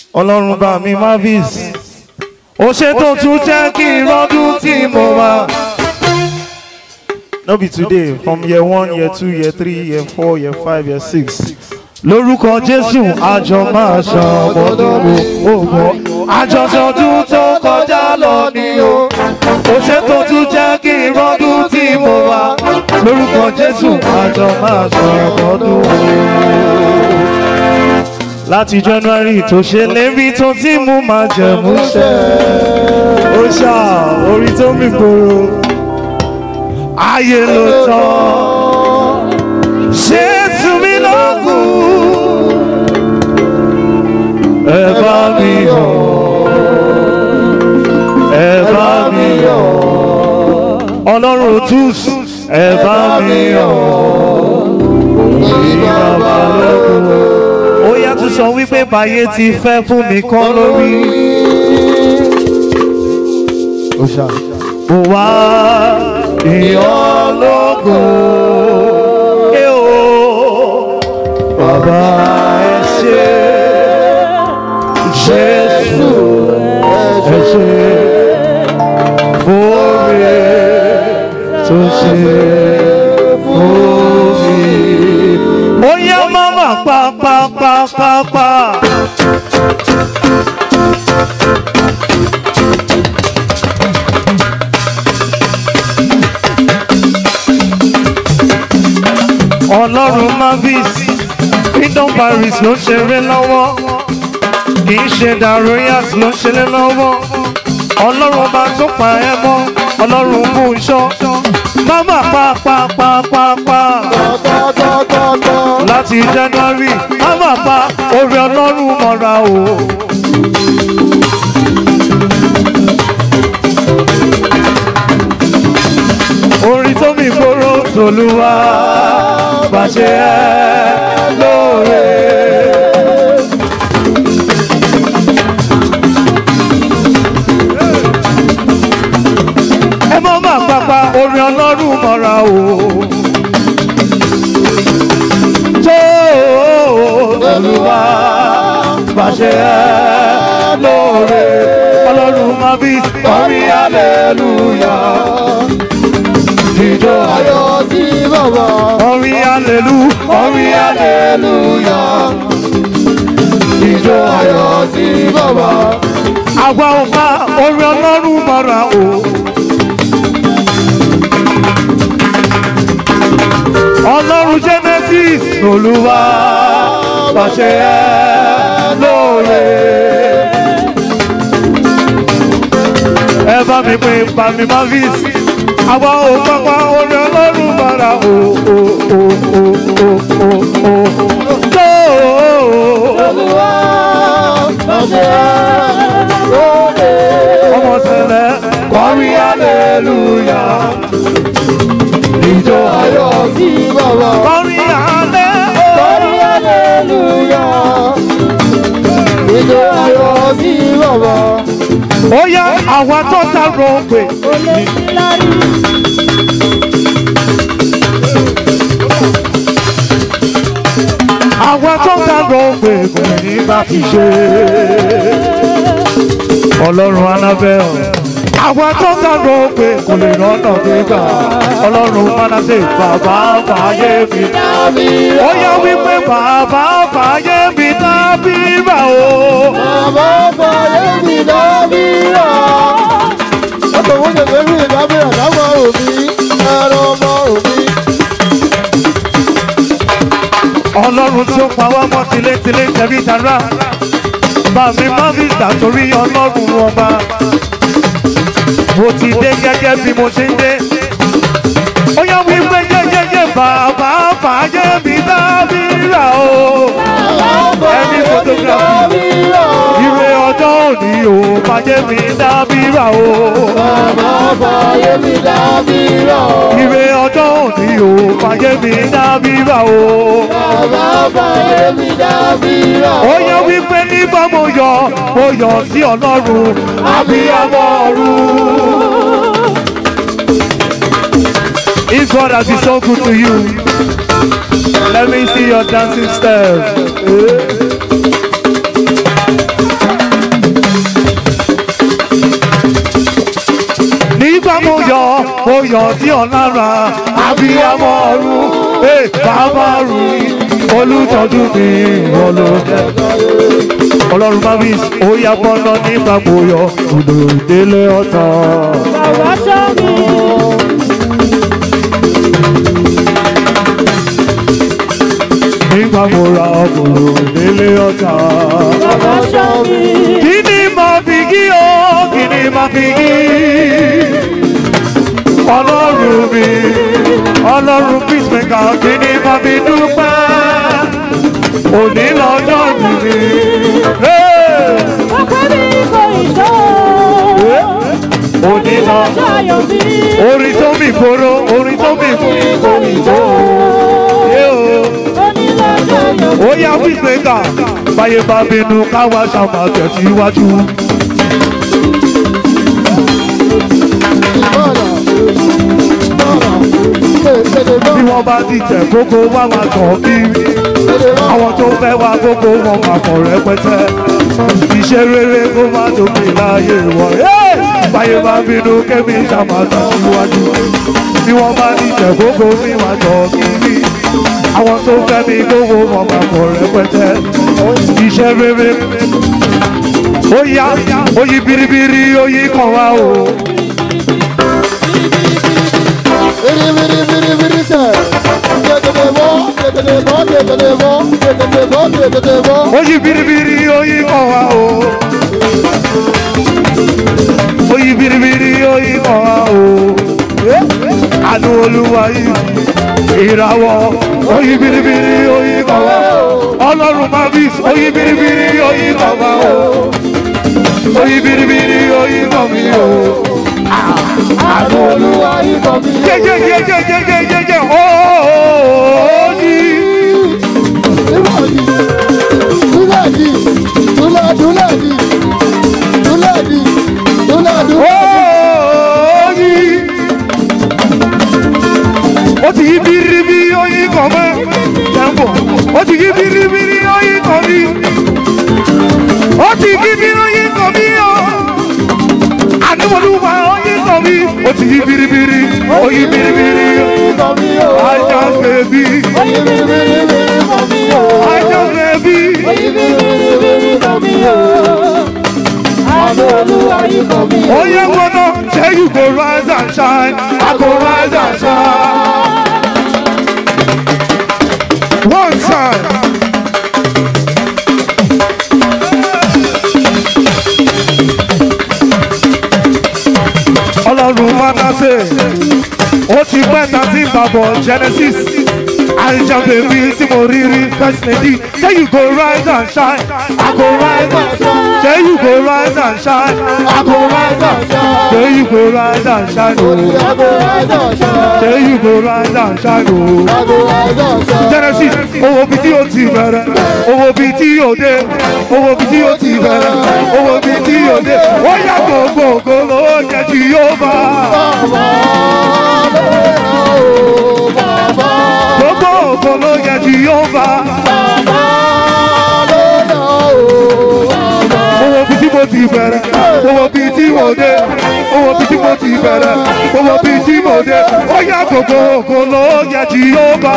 ọlọ́run bá mi mavis ó ṣe tó tún jẹ́ kí n rọ́dún tí mo wá. no be today from year one year two year three year four year five year six lórúkọ jésù àjọ máa ṣàmọ́dún ògbọ́n àjọṣọdún tó kọjá lọ ni o ó ṣe tó tún jẹ́ kí n rọ́dún tí mo wá lórúkọ jésù àjọ máa ṣàmọ́dún láti january tó ṣe lérí tó tí mú máa jẹ̀mú ṣẹ́ ó ṣá orí tó mì gbòòrò ayé ló tán ṣé túnmí lọ́gùn ẹ bá mi yọ̀ ẹ bá mi yọ̀ ọlọ́run òtús ẹ bá mi yọ̀ òyìn bàbá lẹ́kùn ó yá tún sọ wípé báyé ti fẹ́ fún mi kọ́ lórí. mo wá ìyọ́lógún ẹ o bàbá ẹ ṣe jésù ẹ ṣe fúnmi tó ṣe fún mi. ó yá máma pa pa pa pa pa. ọlọ́run mavis freedom paris ló ń ṣeré lọ́wọ́ kì í ṣe daroyas ló ń ṣeré lọ́wọ́ ọlọ́run ọba tó pa ẹ́ mọ́ ọlọ́run fún iṣọ́ máma pa pa pa pa pa láti january máma pa orí ọlọ́run mọ́ra o. orin tó mi gbóró tòlúwa pàṣẹ ẹ lóore. ẹ mọ́ máa pápá orin ọlọ́run mọ́ra o. tó tòlúwa pàṣẹ ẹ lóore. ọlọ́run máa bí orin hallelujah jíjọ ayọ̀ sí bàbá. orin alelu orin aleluya jíjọ ayọ̀ sí bàbá. àwa ò bá orin ọlọ́run mọ́ra o. ọlọ́run genesis olúwa pàṣẹ ẹ lóore. ẹ bá mi pè pàmì mavis àwa ò pápá orí ọlọ́run bára o o o o o o o tó Olúwa ọ̀sẹ̀ lóde. ọmọ sẹlẹ kọrí aleluya ìjọ ayọ̀ Ayọ̀ sí bàbá. kọrí alẹ Lórí aleluya. Ìjọ ayọ̀ sí bàbá. ó yá àwa tó ta rògbè àwa tó ta rògbè kò ní bá fi ṣe ọlọ́run anábẹ́ ọ̀. àwa tó ta rògbè kò lè rọ́nà gbégbà ọlọ́run mánásè bàbá fàáyé mi. ó yá wípé bàbá fàáyé mi dábìrà o. Bàbá fàyè mi dábìrà. Ọkọ̀ wo ṣe fẹ́ rí ìdábìrà láwọn òbí? Ẹ̀rọ ọmọ òbí. ọlọ́run tó pa wá mọ́ tilétilé tẹ̀bí tara bàmí mọ́fíìsà torí ọlọ́run ọba mo ti dé gẹ́gẹ́ bí mo ṣe ń dé ó yá wípé jẹ́jẹ́jẹ́ bàbá fàájẹ́ mi dábìrà o ẹni photography ìwé ọjọ́ òní o fàájẹ́ mi dábìrà o Bàbá fàyè mi dábìrà. ìwé ọjọ́ òní o fàájẹ́ mi dábìrà o. Bàbá fàyè mi dábìrà. ó yẹ wípé nígbà mo yọ mo yọ sí ọlọ́run abiyamọ ọ̀run. If God has been so good to you, let me see your dancing steps. yàn sí ọ lára abiyamọ ọ̀run ee bàbá rù olùtọ́jú mi ọlọ́dẹ. ọlọ́run bá mi ó yá bọ́ná nígbà mo yọ òdò délé ọ̀tàn. Bàbá ṣọ́ mi. nígbà mo ra òdò délé ọ̀tàn. Bàbá ṣọ́ mi. kí ni màá fi kí o kí ni màá fi kí ọlọ́run mi ọlọ́run peacemaker kí ni màá fi dúpẹ́ òní lọ́jọ́ mi ni. Hey! Ọkọ mi kò ìṣó. òní lọ Ọjọ́ ayọ̀ mi. orin tó mi gbòòrò orin tó mi gbòòrò ìjó yé o. Onílọ́jọ́ ayọ̀ mi. ó yá peacemaker báyé bá bínú káwá ṣàmà tẹ̀síwájú. bí wọ́n bá dìtẹ̀ gbogbo wá máa tàn kí àwọn tó fẹ́ wá gbogbo wọn máa kàn rẹpẹtẹ iṣẹ́ rere kó má tóbi láàyè wọ̀ Hey! báyé bá bínú kémi ṣàmà tẹ̀síwájú bí wọ́n bá dìtẹ̀ gbogbo mi máa tàn kí àwọn tó fẹ́ mi gbogbo wọn máa kàn rẹpẹtẹ iṣẹ́ rere ó yá ó yí biribiri ó yí kàn wá o. ó yí biribiri ó yí kàn wá o. ó yí biribiri ó yí kàn wá o. àánú olúwa yìí ìràwọ̀ ó yí biribiri ó yí kàn wá o. ọlọ́run máa bí ó yí biribiri ó yí kàn wá o. ó yí biribiri ó yí kàn mí o. àánú olúwa jẹjẹjẹjẹjẹjẹjẹ ó yí. Oyi. ó ti yí biribiri oyin kan mọ́ jẹ́mbò ó ti yí biribiri oyin kan mi ó ti yí biribiri oyin kan mi o àdúgbòlùwà oyin kan mi ó ti yí biribiri oyin biribiri ajá bèbí ajá bèbí oyin gbọ́dọ̀ ṣé you go rise and shine I go rise and shine. One time. ọlọ́run mánásè ó ti pẹ́ ta ti ń bàbọ̀ genesis àìjà bèbí tí mo rí rí first lady say you go rise and shine i go rise and shine say you go rise and shine i go rise and shine say you go rise and shine oh say you go rise and shine oh genesis owó bí tí o ti bẹ̀rẹ̀ owó bí tí o dé owó bí tí o ti bẹ̀rẹ̀ owó bí tí o dé ó yà gbogbo ògo ló jẹ́ tí yóò bá gbogbo ògo ló jẹ́ tí yóò bá owó bí tí mo ti bẹ̀rẹ̀ owó bí tí mo dé owó bí tí mo ti bẹ̀rẹ̀ owó bí tí mo dé ó yà gbogbo ògo ló jẹ́ tí yóò bá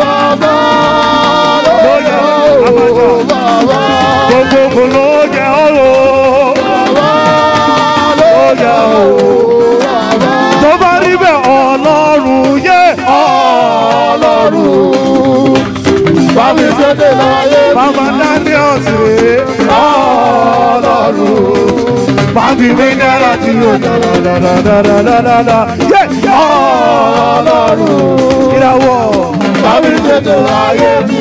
ló yẹ àmàjà gbogbo ògo ló jẹ́ ọ̀rọ̀ ló yẹ ọ̀rọ̀ tó bá rí bẹ́ẹ̀ ọlọ́run yé ọlọ́run Bámi sóde láyé bàbá daniel ṣe ọlọ́run bàbí mi dára tí ó dáradáradáradára yé ọlọ́run ìràwọ̀ Bámi sóde láyé mi.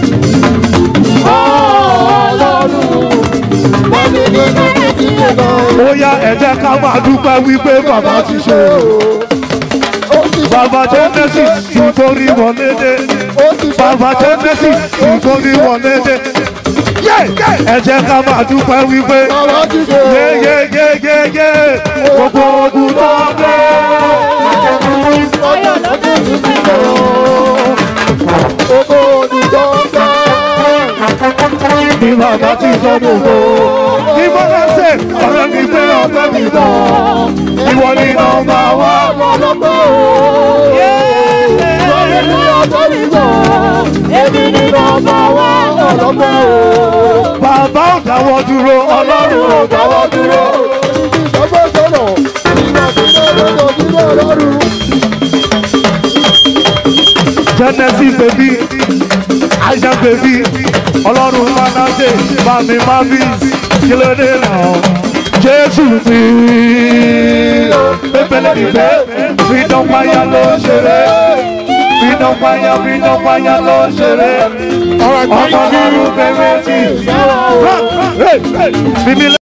Ọlọ́run bámi sóde láyé mi. ó yá ẹ jẹ́ ká máa dúpẹ́ wípé bàbá ti ṣe Ó ti bàbá genesis ti torí wọlé dé. ó ti Bàbá Genesis nǹkan ní wọlé dé. Yé! Ẹ jẹ́ ká máa dúpẹ́ wípé Bàbá ti ṣe o. yéyéyéyé gbogbo ogun tó gbé. Ayọ̀ lọ́dún tún bẹ̀rẹ̀. Gbogbo olùjọ ń fẹ́. Ní bàbá ti sọ gbogbo. Ní bọ́lá ṣe ọ̀rẹ́ mi pé ọ̀pẹ́ mi tán ìwọ ni nọ́mbà wá. ọlọ́pẹ́ o lórí ní ọjọ́ nìkan èmi ní nọ́mbà wá ọlọ́pẹ́ o. bàbá ò dáwọ́ dúró ọlọ́run ò dáwọ́ dúró. ìjọba sọ̀rọ̀ ìgbà tí mo lọ́dọ̀ sílẹ̀ ọlọ́run. genesis baby aisha baby ọlọ́run manasse bami mavis kílódé náà jésù mi pépélé ìfẹ́ freedom paya ló ń ṣeré freedom paya freedom paya ló ń ṣeré ọmọ nínú fẹ́rẹ́ sí i.